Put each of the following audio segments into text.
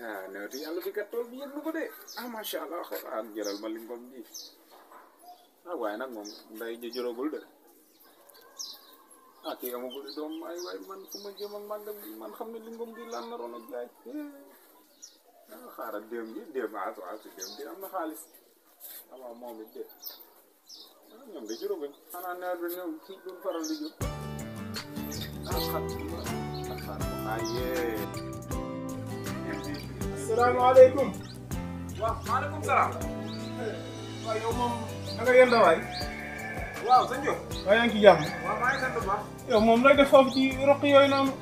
ah newti yàlla bi kat tool bi yëg na ko de ah macha allah xaar jëlal ma lingom ji ah waaye nag moom nday ji jërogul de ah kii amagul doom ay waay man fu ma jëm ak màggal bi man xam ne lingom gi lan naroon a jaay ah xaaral déem ji déem ah waaw si déem di am na xaalis ah waaw moom it de ah ñoom de juróomi xanaa nawet bi ñoom fii duñ faral di jur ah xar ah xar ah yee. asalaamaaleykum. waaw maaleykum salaam. waaw yow moom na nga yënda waay. waaw sëñ Diop. waaye yaa ngi ci jàmm. waaw maa ngi sant bu baax. yow moom lay def foofu ci roq yooyu noonu.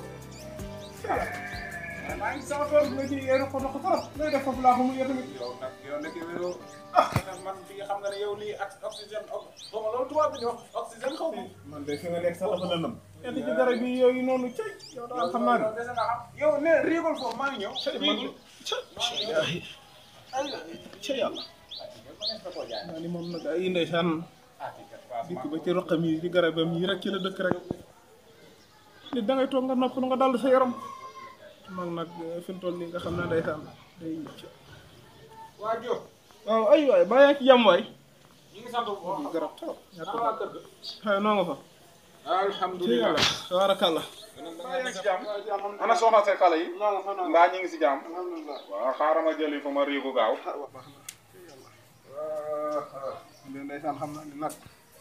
waaw maa ngi sama tool nga ci roq roq trop. lay def foofu laa xamul yow tamit. yow nag yow nag yow ah man fii xam nga ne yow lii ak oxygène xaw ma loolu tubaab bi ñu wax oxygène xaw ma. man de fi nga nekk sax dafa lëndëm. yéen ci garab yi yooyu noonu cay. yow daal xam naa ne. yow dese nga xam yow ne riigul foofu maa ngi ñëw. man de cay. cay yàlla. naa ni moom nag ay ndeysaan dikk ba ci roqam yi ci garabam yi rek ci la dëkk rek. nit da ngay toog nga nopp nga dal sa yaram. man nag fi mu toll nii nga xam ne ndeysaan day waa Diop. waaw ay waay baa yaa ngi ci jàmm waay. ñu ngi sant bu baax. garab trop. ñàkk waa kër ga. xëy noo nga fa. alhamdulilah. tabarakallah. maa ngi si jàmm. ana soxna say xale yi. mbaa ñu ngi si jàmm. waaw xaaral ma jëli fa ma riigu gaaw. waaw ndeysaan xam naa ni nag.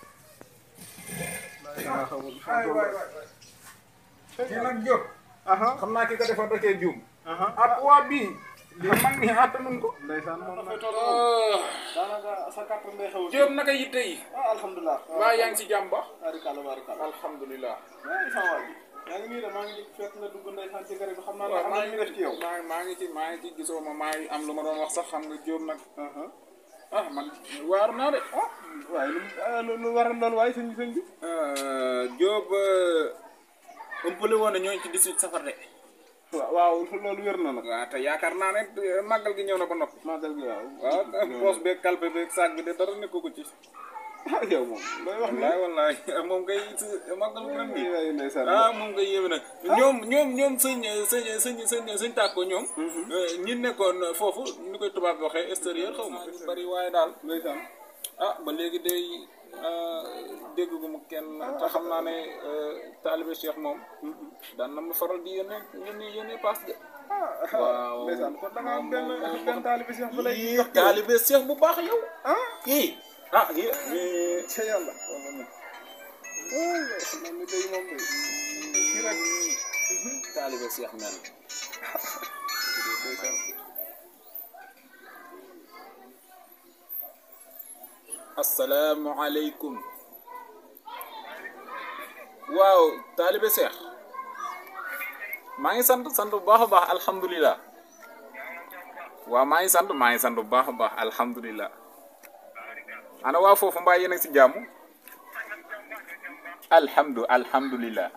kii nag Diop. xam naa ki ko defoon da cee juum. aha at waa bii. lii man mii attanuñ ko. ndeysaan moom nag. daanaka sa kàttan day xaw a. Diop naka yitte yi. ah alhamdulilah. mbaa yaa ngi si jàmm ba. barikàlla barikàlla. alhamdulilah. maa ngi sama waa ji. yaa ngi nii de maa ngi fekk nga dugg ndeysaan ci garab bi xam naa ne waaw am maa na ngi ñu def ci yow. maa maa ngi ci maa ngi ci gisoo ma maa ngi am lu ma doon wax sax xam nga Diop nag. ah man waaru naa de. ah waaye lu lu lu waral loolu waaye sëñ bi sëñ bi. Diop ëmpale woon na ñooñu ci 18 safar de. waaw waaw loolu wér na nag. waaw te yaakaar naa ne màggal gi ñëw na ba noppi. màggal gi waaw. waaw poos beeg kalpe beeg saag bi de dara nekk ko ci. ah yow moom looy wax nii. wallaay wallaay moom ngay màggal bu ren bi waaye ndeysaan. ah moom ngay yéeme nag ñoom ñoom ñoom sëñ sëñ sëñ sëñ sëñ tàkko ñoom. ñi nekkoon foofu ni koy tubaab bi waxee extérieur xaw ma bari waaye daal. ndeysaan. ah ba léegi day dégg gu mu kenn te xam naa ne taalibe Cheikh moom daan na ma faral di yónnee yónnee yónnee paas de. waaw ndeysaan kon da nga am benn benn taalibe Cheikh bu lay yii jox taalibe Cheikh bu baax yow. ah kii ah kii. ca yàlla. waaw xam naa ni day moom day. kii rek. taalibe Cheikh mel. asalaamualeykum. waaw taalibe Cheikh. maa ngi sant sant bu baax a baax alhamdulilah. waaw maa ngi sant maa ngi sant bu baax a baax alhamdulilah. ana waa foofu mbaa yéen a ngi si jàmm. alhamdu alhamdulilah.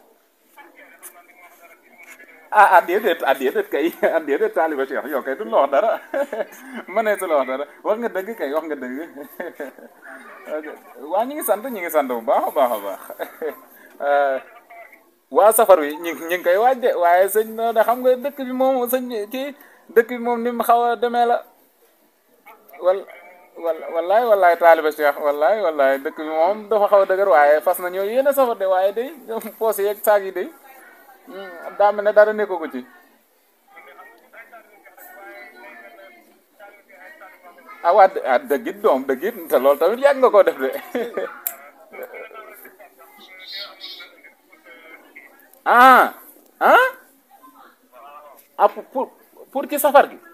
ah ah déedéet ah déedéet kay ah déedéet taaliba Cheikh yow kay duñ la wax dara ma ne su la wax dara wax nga dëgg kay wax nga dëgg waa ñu ngi sant ñu ngi sant bu baax a baax a baax waa safar wi ñu ñu ngi koy waaj de waaye sëñ no da xam nga dëkk bi moom sëñ kii dëkk bi moom ni mu xaw a demee la wal wal wallaay wallaay taaliba Cheikh wallaay wallaay dëkk bi moom dafa xaw a dëgër waaye fas na ñoo yéen a safar de waaye day poos yeeg saag yi day daa mel ne dara nekko ko ci ah waa ah dëggit doom dëggit te loolu tamit yàgg nga koo def de ah ah ah pour pour ci safar gi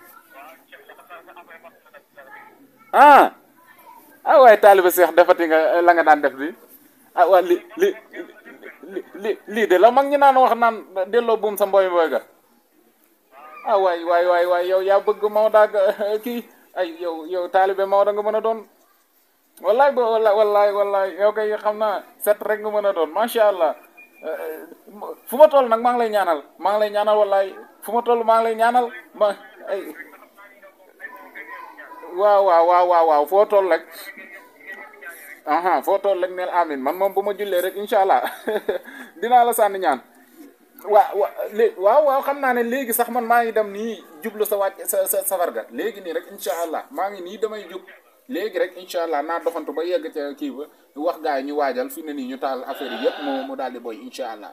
ah ah waaye taaliba Seex defati nga la nga daan def di ah waa li li li li lii de la mag ñi naan wax naan delloo buum sa mboy mboy ga ah waay waay waay waay yow yaa bëgg Maodo ak kii ay yow yow taalibe Maodo nga mën a doon wallaay ba wallaay wallaay wallaay yow kay xam naa set rek nga mën a doon macha allah fu ma toll nag maa ngi lay ñaanal maa ngi lay ñaanal wallaay fu ma toll maa ngi lay ñaanal ma ay waaw waaw waaw waaw waaw foo toll rek aha foo toll rek neel amin man moom bu ma jullee rek incha allah dinaa la sànni ñaan waa wa lé waaw waaw xam naa ne léegi sax man maa ngi dem nii jublu sa wàcc sa sa safar ga léegi nii rek incha allah maa ngi nii damay jub léegi rek incha allah naa doxantu ba yegg ca kii ba wax gaa yi ñu waajal fi ne nii ñu taal affaire yi yëpp mu mu daal di boy incha allah.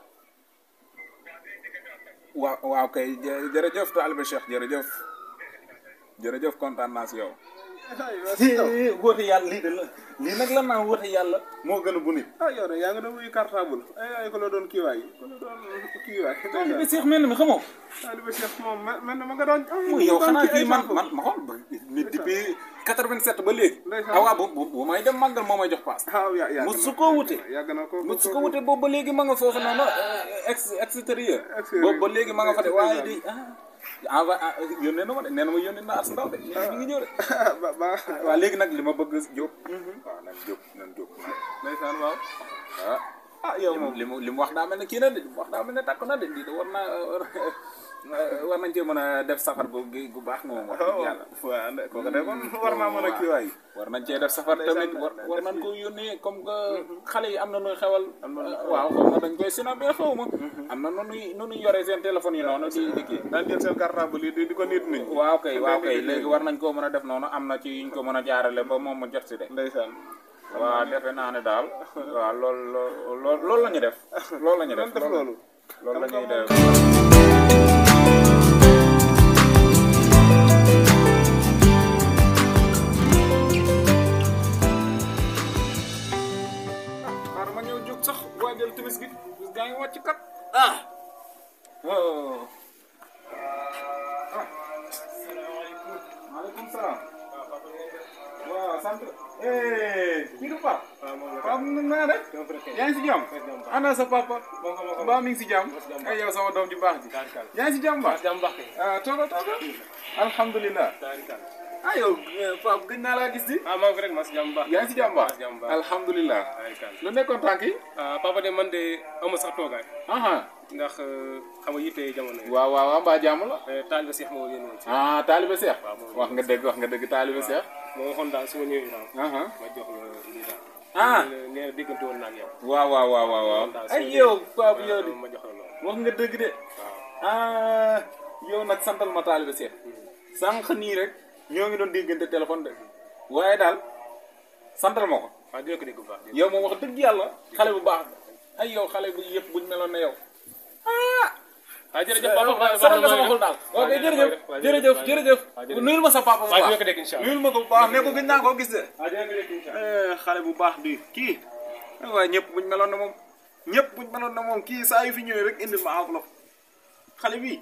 waaw waaw kay jë- jërëjëf taalibe Cheikh jërëjëf jërëjëf kontaan naa si yow. woote yàlla lii de la lii nag la naan woote yàlla moo gën a bu nit. ah yow de yaa ngi doon wuyu cartable ay ay ko la doon kiiwaay ko la doon kiiwaay taalibe Cheikh mel na mi xamoo. taalibe Cheikh moom mel mel na ma nga doon mooy yow xanaa kii man man ma xool ba nit depuis 87 ba léegi. Ndeysaan. ah waaw bu bu bu may dem màggal moo may jox paas. waaw yaa yaa musu ko wute. yàgg na ko musu ko wute boobu ba léegi ma nga foofu noonu ex extérieur. Extérieur. boobu ba léegi ma nga fa de waaye di ah. envoyé ah yónnee na ma de nee na ma yónnee na as ndaw de nee na mi ngi ñëw de. ba ba waaw léegi nag li ma bëgg Diop. waaw nañ Diop nañ Diop. ndeysaan waaw ah ah yow moom li mu li mu wax daa mel ne kii na de li mu wax daa mel ne takk na de lii de war naa war nañ cee mën a def safar gu gu baax nga moom wax dëgg yàlla. waaw nde kooku de kon war naa mën a kiiwaay war nañ cee def safar tamit war war nañ ko yónnee comme que xale yi am na nuy xewal. waaw xaw ma dañ koy sinabee xaw ma. am na nu nuy nu nuy yore seen téléphone yi noonu di di kii. daan jël seen cartable yi di di ko nit nit ñi waaw kay waaw kay léegi war nañ koo mën a def noonu am na ci yuñ ko mën a jaarale ba moom mu jot si de. ndeysaan waaw defe naa ne daal. waaw loolu loolu loolu la ñu def. loolu la ñu def def loolu loolu la ñuy def. xaaral ma ñëw jóg sax waajal timis gi bis gaa ngi wàcc kat ah waaw ah maaleykum salaam waaw sant eh kii du Pape Pape nu naa def yaa ngi si jàmm ana sa papa mbaa mi ngi si jàmm ay yow sama doom ju baax ji yaa ngi si jàmm baax ah tooga tooga alhamdulilah ah yow Pape gëj naa laa gis di ah maa ngi fi rek maa si jàmm baax. yaa ngi si jàmm baax jàmm baax. alhamdulilah lu nekkoon tànk yi ah papa de man de amu sax toogaay aha ndax xam nga yitte jamono yi. waaw waaw waaw mbaa jàmm la taalibe Seex moo yéen woon si. ah taalibe Seex waaw moom wax nga dëgg wax nga dëgg taalibe Seex moo waxoon daal su ma ñëwee daal aha ma jox la lii daal. ah nee na déggante woon naa ak yow. waaw waaw waaw waaw waaw daal ay yow Pape yow di ma jox la loolu. wax nga dëgg de waaw ah yow nag santal ma taalibe Seex sànq nii rek ñoo ngi doon déggante téléphone de waaye daal santal ma ko waaw dina ko dégg bu baax. yow moom wax dëgg yàlla xale bu baax ay yow xale bu yëpp buñ meloon ne yow ah ah jërëjëf papa saral nga sama xol daal ok jërëjëf jërëjëf jërëjëf nuyul ma sa papa bu waaw dina baax ko dégg incha allah. nuyul ma ko bu baax ne ko gëj naa koo gis de ah dina ko dégg incha allah. xale bu baax di kii waaye ñëpp buñ meloon ne moom ñëpp buñ meloon ne moom kii saa yu fi ñëwee rek indil ma enveloppe xale bii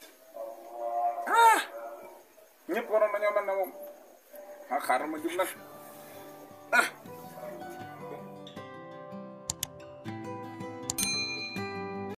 ah ñëpp waroon nañoo mel ne moom ah xaaral ma jub nag